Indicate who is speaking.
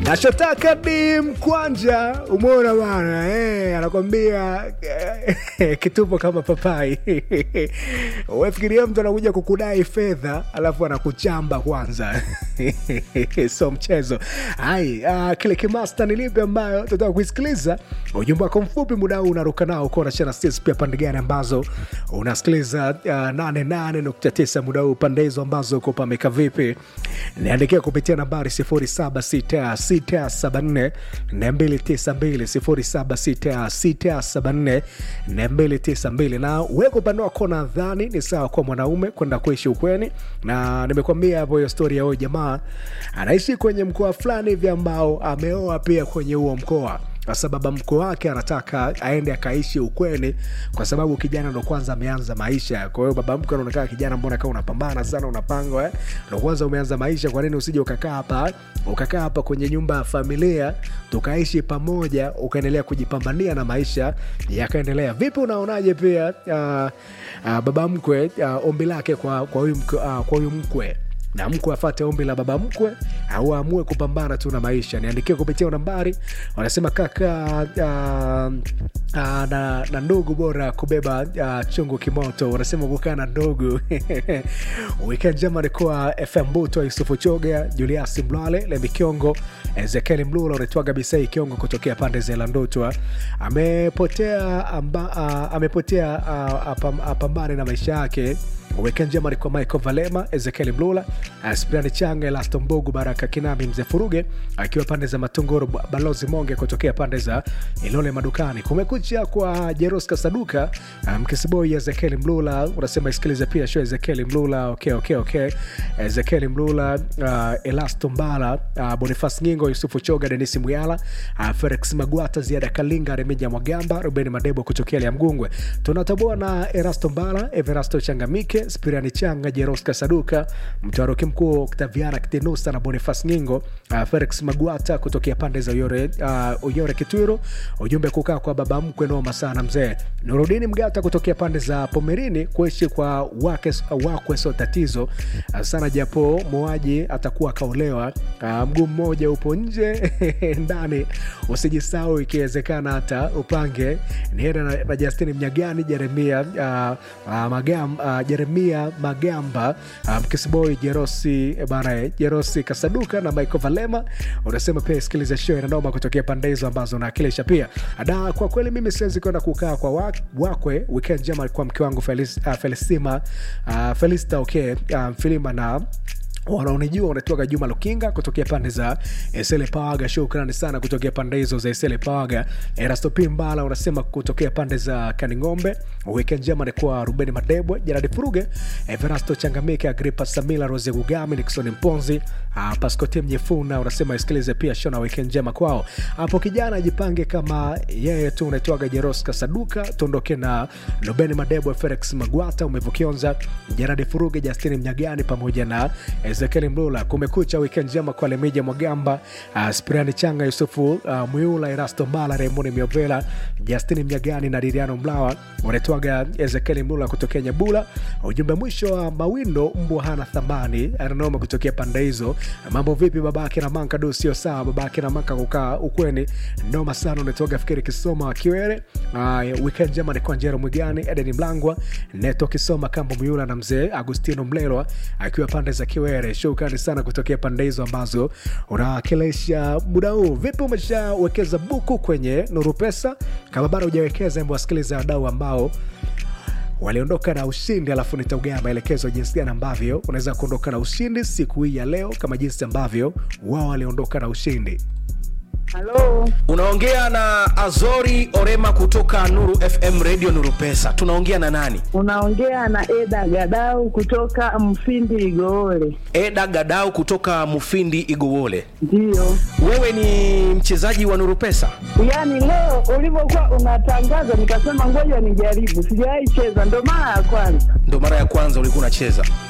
Speaker 1: nachotaka ni mkwanja umeona bana eh, anakwambia eh, kitupo kama papai wefikiria mtu anakuja kukudai fedha alafu anakuchamba kwanza so mchezo hai uh, kile kimasta ni lipi ambayo tutaka kuisikiliza ujumbe wako mfupi muda huu unaruka nao uko unashana sisi pia pande gani ambazo unasikiliza uh, 88.9 muda huu pande hizo ambazo uko pameka vipi niandikia kupitia nambari 076674 292 076674 na weko upande wako nadhani ni sawa kwa mwanaume kwenda kuishi ukweni na nimekwambia hapo hiyo stori ya huyo jamaa anaishi kwenye mkoa fulani hivi ambao ameoa pia kwenye huo mkoa kwa sababu mko wake anataka aende akaishi ukweni kwa sababu kijana ndo kwanza ameanza maisha kwa hiyo baba mke anaonekana kijana mbona kama unapambana sana unapanga eh? ndo kwanza umeanza maisha kwa nini usije ukakaa hapa ukakaa hapa kwenye nyumba ya familia tukaishi pamoja ukaendelea kujipambania na maisha yakaendelea vipi unaonaje pia uh, uh, baba mkwe uh, ombi lake kwa kwa huyu mkwe, uh, kwa huyu mkwe na mkwe afate ombi la baba mkwe au aamue kupambana tu na maisha niandikie kupitia nambari wanasema kaka uh, uh, na, na ndugu bora kubeba uh, chungu kimoto wanasema kukaa na ndugu weekend njema alikuwa fm buto yusufu choga juliasi mlwale lemikiongo ezekieli mlula unaitwaga bisai kiongo kutokea pande za landotwa amepotea amba, uh, amepotea uh, apam, apambane na maisha yake weekend njema alikuwa michael valema ezekieli mlula Aspirani Changa, Elasto Mbugu, Baraka Kinami, Mzee Furuge akiwa pande za Matunguru, Balozi Monge kutokea pande za Ilole Madukani. Kumekucha kwa Jeroska Saduka, Mkisiboi um, Ezekieli Mlula unasema isikilize pia show Ezekieli Mlula. Okay, okay, okay. Ezekieli Mlula, uh, Elasto Mbala, uh, Bonifas Nyingo, Yusufu Choga, Denisi Mwyala, uh, Felix Magwata, Ziada Kalinga, Remija Mwagamba, Ruben Madebo kutokea Liamgungwe. Tunatoboa na Erasto Mbala, Everasto Changamike, Spiriani Changa, Jeroska Saduka, mtawaroki mkuu Octaviana Kitenusa na Bonifas Nyingo, uh, Felix Magwata kutokea pande za Uyore, uh, Uyore Kitwiro. Ujumbe kukaa kwa baba mkwe noma sana mzee. Nurudini Mgata kutokea pande za Pomerini, kuishi kwa wake, wakwe sio tatizo uh, sana, japo muaji atakuwa akaolewa. Uh, mguu mmoja upo nje ndani, usijisahau ikiwezekana hata upange nienda na, na Justini Mnyagani, Jeremia uh, uh, Magam, uh, Jeremia Magamba uh, Mkisiboi Jerosi bana Jerosi Kasaduka na Michael Valema unasema pia sikiliza show inanoma kutokea pande hizo ambazo unawakilisha pia. Da, kwa kweli mimi siwezi kwenda kukaa kwa wak, wakwe weekend njema kwa mke wangu Felis, uh, Felisima uh, Felista okay, uh, Filima na wanaonijua wanatoka Juma Lukinga kutokea pande za Esele Pawaga. Shukrani sana kutokea pande hizo za Esele Pawaga. Erasto Pimbala unasema kutokea pande za Kaning'ombe. Weekend njema ni kwa Ruben Madebwe, Gerard Furuge, Everasto Changamike, Agripa Samila, Rose Gugami, Nixon Mponzi, uh, Pascote Mnyefuna unasema isikilize pia shona weekend njema kwao. Hapo kijana ajipange kama yeye tu unaitwaga Jeroska Saduka, tuondoke na Ruben Madebwe, Felix Magwata, umevukionza Gerard Furuge, Justini Mnyagani pamoja na Ezekiel Mlula. Kumekucha, weekend njema kwa Lemija Mwagamba, uh, Spiriani Changa, Yusufu uh, Mwiula, Erasto Mbala, Raymond Miovela, Justini Mnyagani na Diriano Mlawa wanatwaga Ezekiel Mlula kutokea Nyabula. Ujumbe mwisho wa uh, Mawindo, mbwa hana thamani, ananoma kutokea pande hizo. Mambo vipi babake na manka? Do sio sawa, babake na manka kukaa ukweni, noma sana. Unatoga fikiri Kisoma Kiwere. Uh, weekend njema ni kwa Njero Mwigani, Edeni Mlangwa, Neto Kisoma, Kambo Mwiula na mzee Agustino Mlelwa akiwa pande za Kiwere. Shukrani sana kutokea pande hizo ambazo unawakilisha muda huu. Vipi, umeshawekeza buku kwenye Nuru Pesa? Kama bado hujawekeza, hebu wasikiliza wadau ambao waliondoka na ushindi, alafu nitaugea maelekezo jinsi gani ambavyo unaweza kuondoka na ushindi siku hii ya leo, kama jinsi ambavyo wao waliondoka na ushindi.
Speaker 2: Halo,
Speaker 3: Unaongea na Azori Orema kutoka Nuru FM Radio Nuru Pesa. Tunaongea na nani?
Speaker 2: unaongea na Eda Gadau kutoka Mfindi Igoole.
Speaker 3: Eda Gadau kutoka Mufindi Igowole.
Speaker 2: Ndiyo,
Speaker 3: Wewe ni mchezaji wa Nuru Pesa?
Speaker 2: yaani leo ulivyokuwa unatangaza nikasema ngoja nijaribu, sijawahi cheza, ndo mara ya kwanza.
Speaker 3: Ndo mara ya kwanza ulikuwa unacheza.